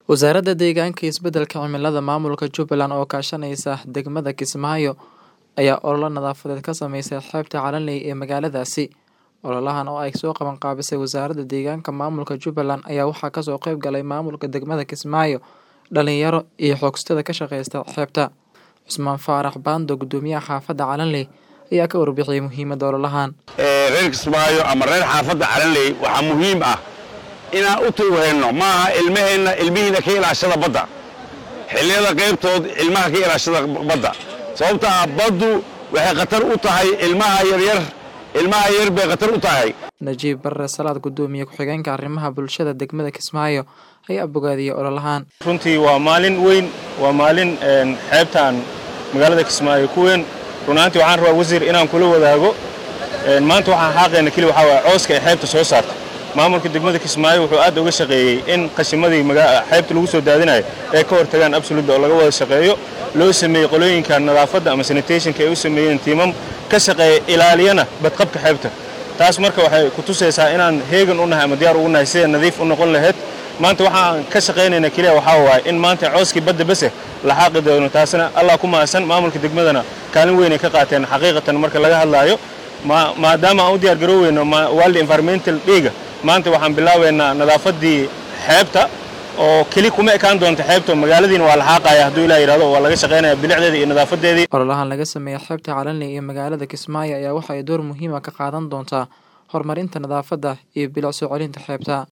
Wasaaradda Deegaanka iyo Isbeddelka Cimilada Maamulka Jubbaland oo kaashanaysa degmada Kismaayo ayaa olole nadaafadeed ka sameysay xeebta Calanley ee magaaladaasi. Ololahan oo ay soo qaban qaabisay Wasaaradda Deegaanka Maamulka Jubbaland ayaa waxaa kasoo qayb galay maamulka degmada Kismaayo, dhalinyaro iyo xoogsatada ka shaqeysta xeebta. Cusmaan Faarax Baando, Guddoomiyaha Xaafadda Calanley, ayaa ka warbixiyay muhiimadda ololahan. reer Kismaayo ama reer xaafadda Calanley waxaa muhiim ah inaan u tawheenno maaha ilmaheenna ilmihiina ka ilaashada badda xilliyada qaybtood ilmaha ka ilaashada badda sababta ah baddu waxay khatar u tahay ilmaha yaryar ilmaha yar bay khatar u tahay Najiib Barre Salaad, Guddoomiye ku-xigeenka arrimaha bulshada degmada Kismaayo, ayaa bogaadiyay ololahan. runtii waa maalin weyn waa maalin een, xeebtaan magaalada kismaayo ku weyn runaantii waxaan rabaa wasiir inaan kula wadaago een, maanta waxaan xaaqayna keli waxaa waaye cooska ay xeebta soo saarta maamulka degmada kismaayo wuxuu aad uga shaqeeyey in qashimadii maga- xeebta lagu soo daadinayo ay ka hortagaan absoluda oo laga wada shaqeeyo loo sameeyey qolooyinka nadaafadda ama sanitationka ay u sameeyeen tiimam ka shaqeeya ilaaliyana badqabka xeebta taas marka waxay ku tusaysaa inaan heegan u nahay ama diyaar ugu nahay sida nadiif u noqon lahayd maanta waxaan ka shaqaynayna keliya waxaa waaye in maanta cooskii badda bese la xaaqi doono taasina allah ku mahadsan maamulka degmadana kaalin weyn ay ka qaateen xaqiiqatan marka laga hadlaayo ma- maadaama aan u diyaar garooweyno ma- world environmental dayga maanta waxaan bilaabaynaa nadaafaddii xeebta oo keli kuma ekaan doonta xeebta magaaladiina waa la xaaqaya hadduu ilaa yidhahdo waa laga shaqaynaya bilicdeeda iyo nadaafadeedii Ololahan laga sameeyay xeebta Calanley iyo magaalada Kismaayo ayaa waxa ay door muhiim ah ka qaadan doontaa horumarinta nadaafadda iyo bilic soo celinta xeebta.